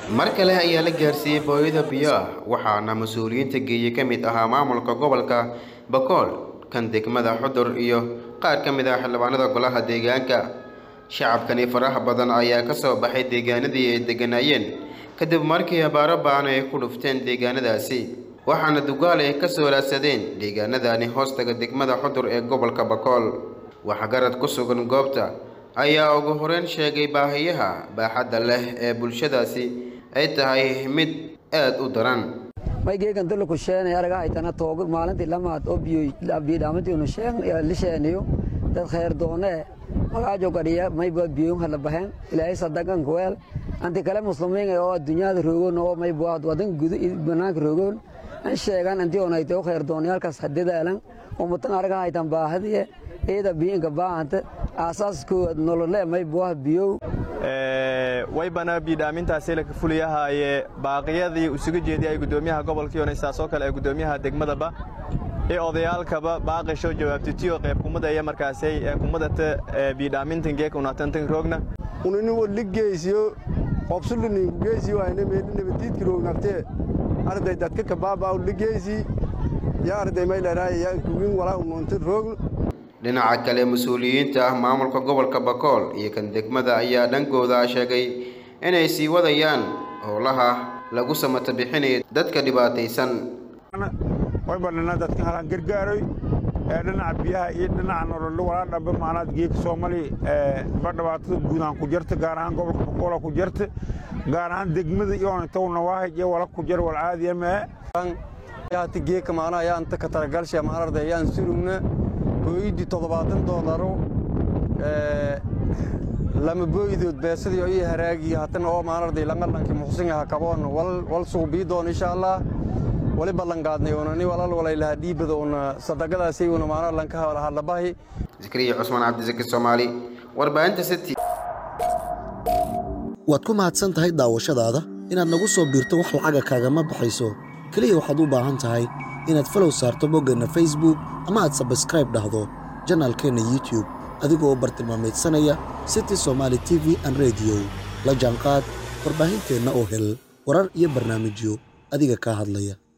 mar kale ayaa la gaarsiiyey booyada biyo ah waxaana mas-uuliyiinta geeye ka mid ahaa maamulka gobolka bakool kan degmada xudur iyo qaar ka mid ah xildhibaanada golaha deegaanka shacabkani faraha badan ayaa ka soo baxay deegaanadii ay degganaayeen kadib markii abaaro ba'an ay ku dhufteen deegaanadaasi waxaana dugaal ay ka soo raadsadeen deegaanadani hoostaga degmada xudur ee gobolka bakool waxgarad ku sugan goobta ayaa ugu horeyn sheegay baahiyaha baaxadda leh ee bulshadaasi ay tahay mid aad u daran maygeegan dalaku sheenay araga haytana toogo maalintii lamaad oo biyodhaamantiinu sheen la sheeniyo dad khayr doonee magaajo gadhiya mayba biyoon hala baheen ilaahay sadagan kuweel anti kale muslimiin oo adduunyada roogoon oo mayba wadan gudu banaanka roogoon an sheegan anti onayte oo khayr doonayaalkaas hadadaalan ummatan araga haytan baahadiye iyada biyinka baahanta aasaaskooda nolole mayba biyow waybana biidhaamintaasi la fuliyahaaye baaqiyadii isuga jeediyay gudoomiyaha gobolkii onaysaasoo kale ee gudoomiyaha degmadaba ee odayaalkaba baaqisho jawaabtitiyo qayb kumadaya markaasay ee kumadata biidhaamintan geeka unatantan roogna unini waligeysiyo qobsulini geysi wayne meeli nabadiidki roognabtee arday dadka kabaaba ligeysi ya arday mayleeraay ya kugin walaa ununta roogn dhinaca kale mas-uuliyiinta ah maamulka gobolka bakool iyo kan degmada ayaa dhankooda sheegay inay sii wadayaan howlaha lagu samata bixinaya dadka dhibaataysan waybalina dadka halaan gargaaroy ee dhinaca biyaha iyo dhinaca nololo walaa dhamba maanaad geeka soomali ba dhibaatada guudaan ku jirta gaar ahaan gobolka bakoola ku jirta gaar ahaan degmada iyoonitowna waahaj iyo wala ku jir wal caadiya mee yaati geeka maana ayaan ta ka talagalsha maanarda ayaan surugna booyidii toddobaatan doolaro lama booyidood beesadii ii haraagii hatana oo maanarday langalanki muxsin aha kaboon wal suubii doon insha allah wali ballanqaadnay unani walal walaylaha dhiibada una sadaqadaasay una maana lanka hadlabahi zakariya cusmaan cabdisaki soomaali warbaahinta city waad ku mahadsan tahay daawashadaada inaad nagu soo biirto wax lacaga kaagama baxayso keliya waxaad u baahan tahay inaad falow saarto boggeenna facebook ama aad sabskraib dhahdo janaalkeenna youtube adigoo bartilmaamaydsanaya city somaali t v an rediyo la jaanqaad warbaahinteenna oo hel warar iyo barnaamijyo adiga kaa hadlaya